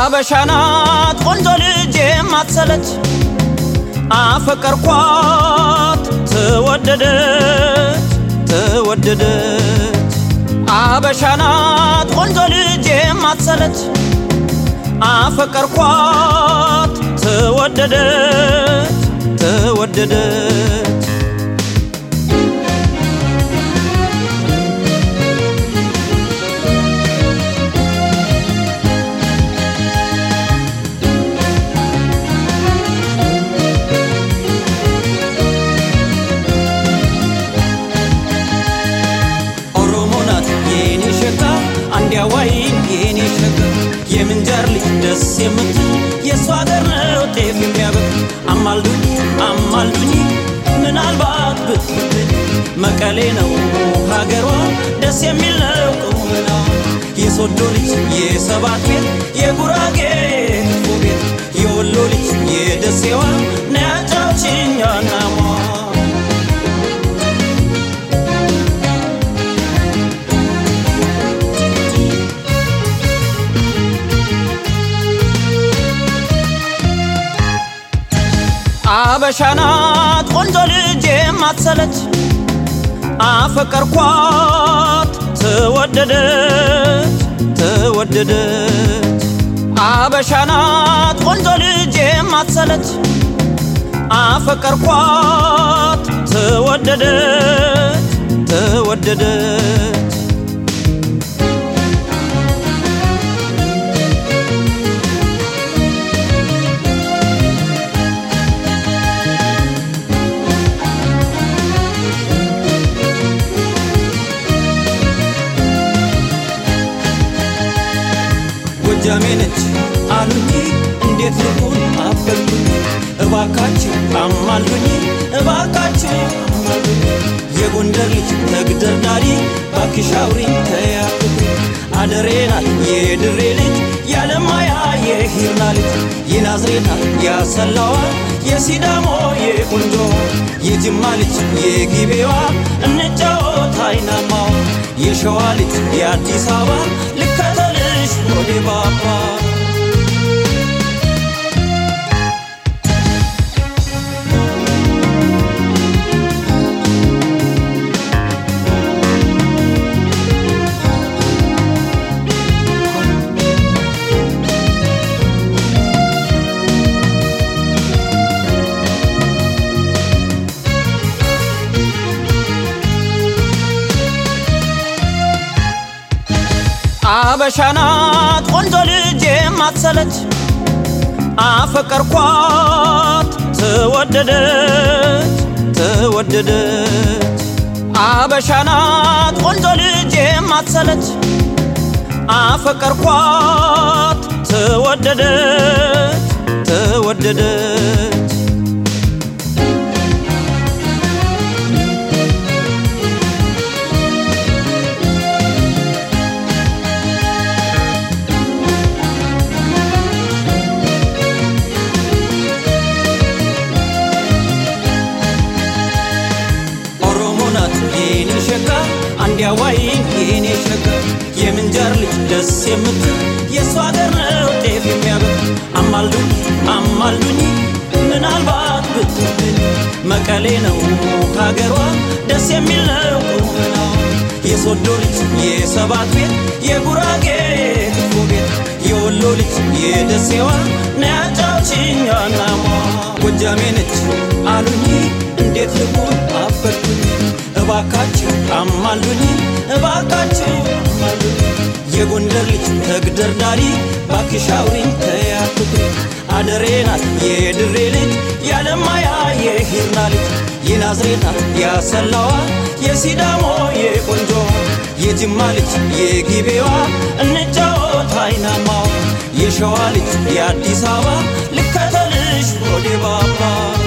አበሻናት ቆንጆ ልጅ የማትሰለች አፈቀርኳት ተወደደች ተወደደች አበሻናት ቆንጆ ልጅ የማትሰለች አፈቀርኳት ተወደደች ተወደደች ኦሮሞ ናት የኔ ሸጋ አንዲያዋይ የኔ ሸጋ የምንጃር ልጅ ደስ የምትል የእሷ ሀገር ነው ጤፍ የሚያበቅ አማልዱኝ አማልዱኝ ምናልባት ብትብል መቀሌ ነው ሀገሯ ደስ የሚል ነው ቁምና የሶዶ ልጅ የሰባት ቤት የጉራጌ ክትፎ ቤት የወሎ ልጅ የደሴዋ ነያጫውችኛ ናሟ አበሻናት ቆንጆ ልጅ የማትሰለች አፈቀርኳት ተወደደች ተወደደች አበሻናት ቆንጆ ልጅ የማትሰለች አፈቀርኳት ተወደደች ተወደደች ጎጃሜ ነች አሉኝ እንዴት ልሁን አበልኩኝ እባካችሁ አማልዱኝ እባካችሁ አማልዱኝ የጎንደር ልጅ ተግደርዳሪ ባክሻውሪኝ ተያፍኩ አደሬ ናት የድሬ ልጅ ያለማያ የሂርና ልጅ የናዝሬታ ያሰላዋ የሲዳሞ የቁንጆ የጅማ ልጅ የጊቤዋ እንጫወት አይናማዋ የሸዋ ልጅ የአዲስ አበባ ልከተልሽ ወደ ባባ አበሻናት ቆንጆ ልጅ የማትሰለች አፈቀርኳት ተወደደች ተወደደች አበሻናት ቆንጆ ልጅ የማትሰለች አፈቀርኳት ተወደደች ተወደደች ኦሮሞ ናት የኔ ሸጋ አንዲያዋይ የኔ ሸጋ የምንጃር ልጅ ደስ የምትል የእሷ ሀገር ነው ጤፍ የሚያበቅ አማልዱኝ አማልዱኝ ምናልባት ብትብል መቀሌ ነው ሀገሯ ደስ የሚል ነው ቁመና የሶዶ ልጅ የሰባት ቤት የጉራጌ ክትፎ ቤት የወሎ ልጅ የደሴዋ ነያጫውችኛ ናሟ ጎጃሜ ነች አሉኝ እንዴት ልሁን አበድኩኝ እባካችሁ አማልዱኝ እባካችሁ አማልዱኝ የጎንደር ልጅ ተግደርዳሪ ባክሻውሪኝ ተያትኩኝ አደሬ ናት የድሬ ልጅ ያለማያ የሂርና ልጅ የናዝሬታ ያሰላዋ የሲዳሞ የቆንጆ የጅማ ልጅ የጊቤዋ እንጫወት አይናማዋ የሸዋ ልጅ የአዲስ አበባ ልከተልሽ ወደ ባባ